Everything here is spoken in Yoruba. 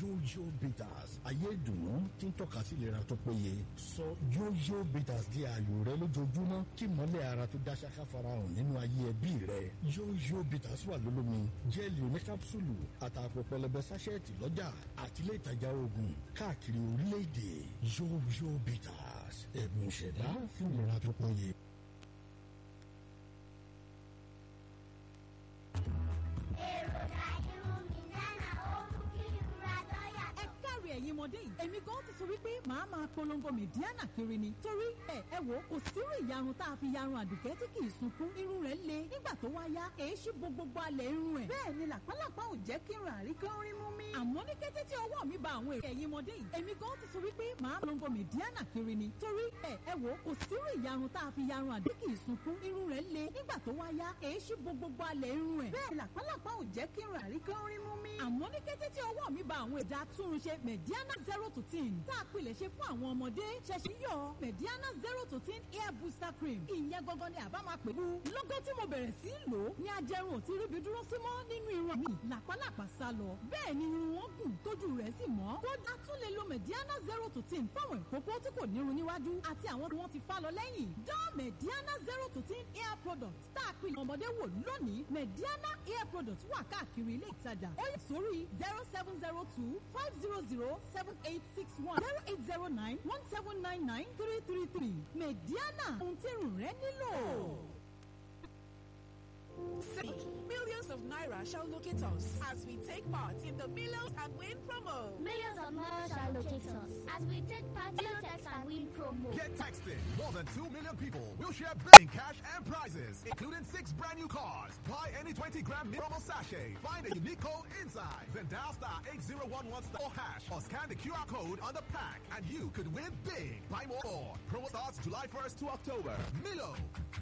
yóyó bitters ayé ìdùnnú tí ń tọ́ka sí ìlera tó péye sọ yóyó bitters di ààyò rẹ lójoojúmọ́ kí mọ́lẹ̀ ara tó dá ṣáká farahàn nínú ayé ẹbí rẹ yóyó bitters wà lólómi jẹ́ẹ̀lì oníkápsùlù àtàpọ̀ pẹlẹbẹ sáṣẹ́ẹ̀tì lọ́jà àtìlẹ́ ìtajà oògùn káàkiri orílẹ̀-èdè yóyó bitters ẹ̀bùn ìṣẹ̀dá fún ìlera tó péye. ẹ káre ẹ̀yin ọmọdé yìí èmi gan ti sọ wípé màá máa polongo mẹ̀díánà kiri ni torí ẹ ẹ wò kò sírú ìyarun tá a fi yarun àdùkẹ́ tí kì í sunkún irun rẹ̀ le nígbà tó wá yá èé ṣí bo gbogbo alẹ̀ irun ẹ̀ bẹ́ẹ̀ ni làpálàpá ò jẹ́ kí n rà rí kán rí mú mi. àmọ́ ní kété tí ọwọ́ mi ba àwọn èrè ẹ̀yin ọmọdé yìí èmi gan ti sọ wípé màá polongo mẹ̀díánà kiri ni torí ẹ ẹ wò kò sírú ìyarun tá a fi yarun àdùkẹ́ kì í sunkún irun rẹ̀ le nígbà tó wá yá èé ṣí bo gbogbo alẹ̀ irun ẹ̀ bẹ́ẹ̀ làpálàpá ò jẹ́ kí n rà rí kán rí mú mi. àmọ́ ní kété tí ọwọ́ mi ba àwọn èdè atúnrunṣe mẹ̀díánà zero to ten tá a pilẹ̀ ṣe fún àwọn ọmọdé ṣẹ̀ṣẹ̀ yọ mẹ̀díánà zero to ten hair booster cream ìyẹn gangan ni àbá máa pè é. lọ́gọ́ tí mo bẹ̀rẹ̀ sí í lò ó ní ajẹrun ò ti ríbi dúró sí mọ́ nínú irun mi làpálàpá sá lọ bẹ́ẹ̀ ni irun wọn gùn tójú rẹ̀ sì mọ́ kódà tún lè lo mẹ̀díánà zero to ten fáwọn ìkókó tí kò nírun níwájú àti àwọn tí wọ́n ti fá lọ lẹ́yìn dán mẹ̀díánà zero to ten hair product tá a pilẹ̀ ọmọdé wò lónìí mẹ̀díánà hair product wà káàkiri ilé ìtajà ó yẹ sórí zero seven zero two five zero zero seven eight six one zero eight zero nine one seven nine nine three three three mẹ̀díánà ohun tí irun rẹ nílò. See, millions of naira shall locate us as we take part in the Millions and Win promo. Millions of naira shall locate us as we take part in the Text and Win promo. Get texting. More than 2 million people will share in cash and prizes, including six brand new cars. Buy any 20 gram promo sachet. Find a unique code inside. Then dial star 8011 star hash or scan the QR code on the pack and you could win big. Buy more. Promo starts July 1st to October. Milo.